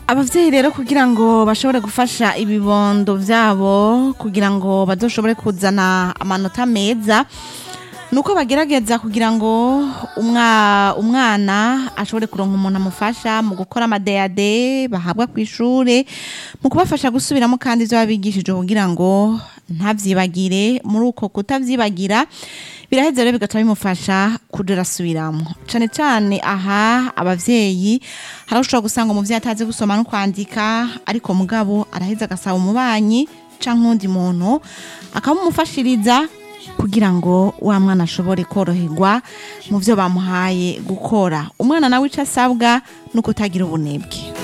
abavyeyi rero kugira ngo bashobore gufasha ibibondo vyabo kugira ngo bazoshobore kuzana amanota meza nuko bagerageza kugira ngo umwa, umwana ashobore kuronka umuntu amufasha mu gukora amadeyade bahabwa ku ishure mu kubafasha gusubiramo kandi ivyo babigishije kugira ngo ntavyibagire muri uko kutavyibagira biraheza rero bigaca bimufasha kuja arasubiramwo cane cane aha abavyeyi hari aho ushobora gusanga umuvyeyi atazi gusoma no kwandika ariko mugabo araheza agasaba umubanyi canke uwundi muntu akamumufashiriza kugira ngo wa mwana ashobore koroherwa mu vyo bamuhaye gukora umwana nawe ico asabwa ni ukutagira ubunebwe